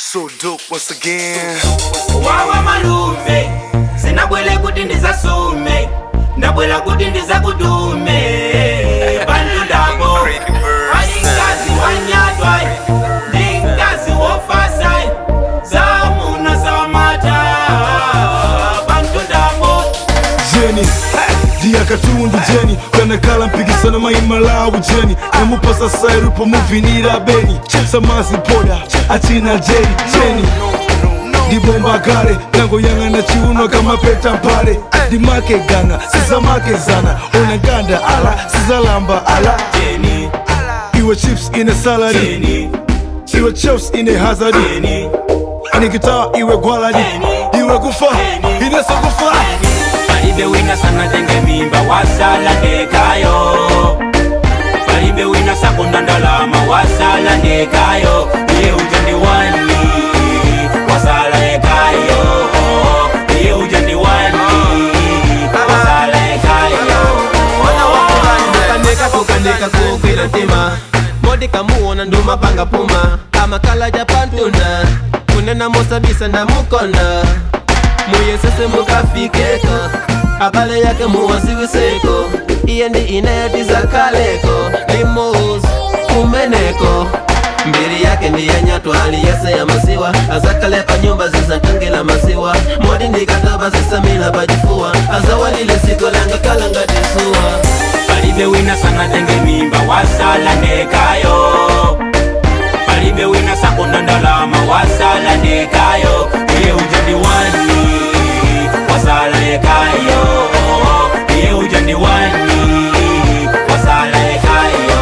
So dope once again. wawa malume sinabwele kuti ndizasume ndabwela kuti ndizakudume bantu ndabo ayinkazi wanyatwa ndinkazi wofasa zamuna zamata bantu ndabo jeni ndiya katundu jeni kanakala mpikisano maimalawu jeni namupasa sairu pomuvinira beni samazi poda achina jeri jeni ndibomba kale nangoyang'ana chiuno kamapeta mpale ndimake ganga sizamake zana ona ganda ala sizalamba ala jeni iwe chips ine saladi jeni iwe chips ine hazadi jeni inikitaa iwe gwaladi iwe kufa ineso kufa palibe wina sanatenge mimba wasala ndekayo palibe wina sakonda ndalama wasala ndekayo iye uja ndi wani wasala ekayo iye uja ndi wani wasala ekayo kandeka kukandika kukwira ntima modi kamuona nduma panga puma amakala ja pantunda kunena mosabisa ndamukona muyesese mukafikeko abale yake muwasiwiseko iye ndi inayatiza kaleko limos kumeneko mbiri yake ndiyanyatwa aliyese ya masiwa azakalepa nyumba zizatangila masiwa modi ndikatoba zisamila pachifuwa azawalile siko langa kalanga tisuwa palibe wina sanatenge mimba wasala ndekayo palibe wina sakonda ndalama wasala ndekayo iye uja ndi wani wasala ekayo iye uja ndi wani wasala ekayo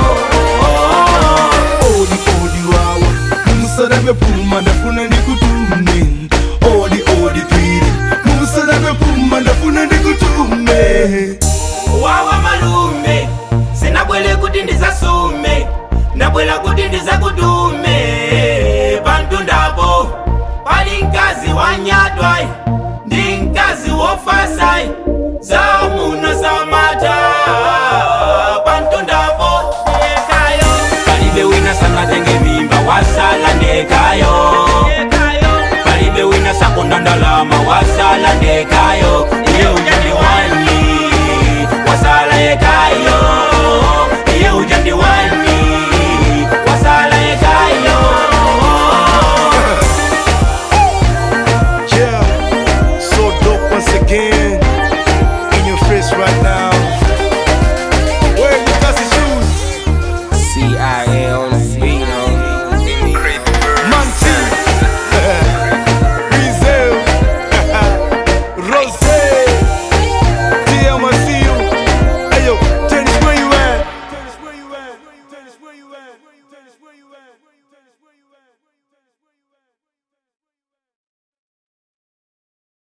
odi odi wawa mumusalabe puma ndafuna ndikutume odi odi pili mumusalabe puma ndafuna ndikutume wawa malume sinabwele kuti ndizasume ndabwela kuti ndizakudume bantu ndabo pali mkazi wanyatwa ndi mkazi wofasa zamuna zamata bantu ndabo ekayo palibe wina sanatenge mimba wasala ndekayo